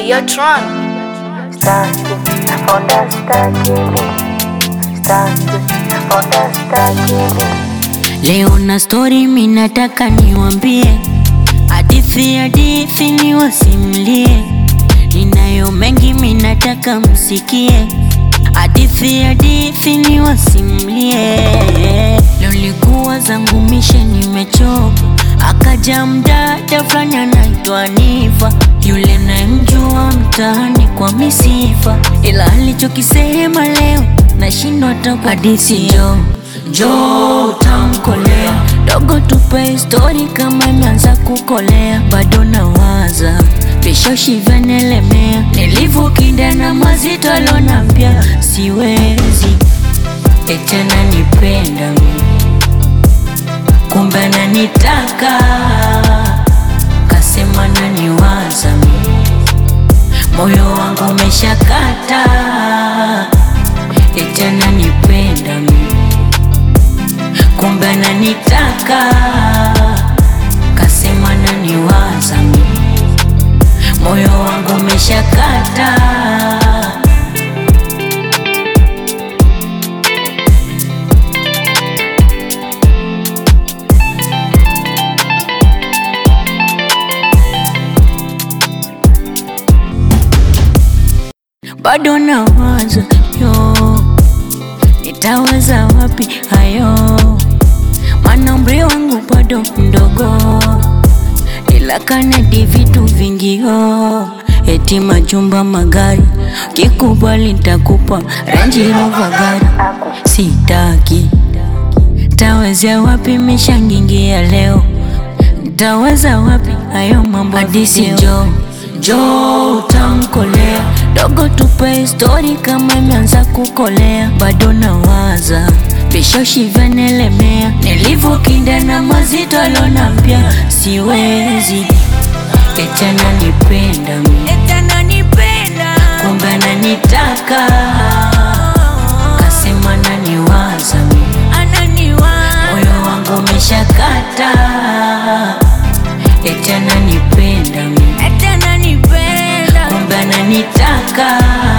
Hey, yo, Tron. Staki, nafonda staki mi. Staki, nafonda staki mi. Leo na story minataka niwambie, hadithi hadithi niwasimlie, ninayo mengi minataka msikie, hadithi hadithi niwasimlie. Leo likuwa zangu mishe nimechoka, akaja mdada fulani anaitwa Nifa, yule nayemjua mtaani kwa misifa, ila alichokisema leo nashindwa hata hadithi jo jo utamkolea dogo, tupe histori kama imeanza kukolea, bado nawaza vishoshi vyanelemea, nilivyokinda na mazito alonambia siwezi etena nipenda mi kumbe ananitaka kasema naniwaza mi moyo wangu umeshakata eti ananipenda mi kumbe ananitaka kasema naniwaza mi moyo wangu umeshakata bado nawaza yo nitaweza wapi hayo maana umri wangu bado mdogo ila kanadi vitu vingi yo eti majumba magari kikubali ntakupa Range Rover gari sitaki tawezea wapi mishangingia leo Ntaweza wapi hayo mambo hadisi jo jo utamkolea dogo, tupe histori kama imeanza kukolea, bado nawaza vishoshi vyanelemea, nilivyokinda na mazito alonambia siwezi, eti ananipenda mi kumbe ananitaka kasema naniwaza mi moyo wangu umeshakata eti ananipenda mi kumbe ananitaka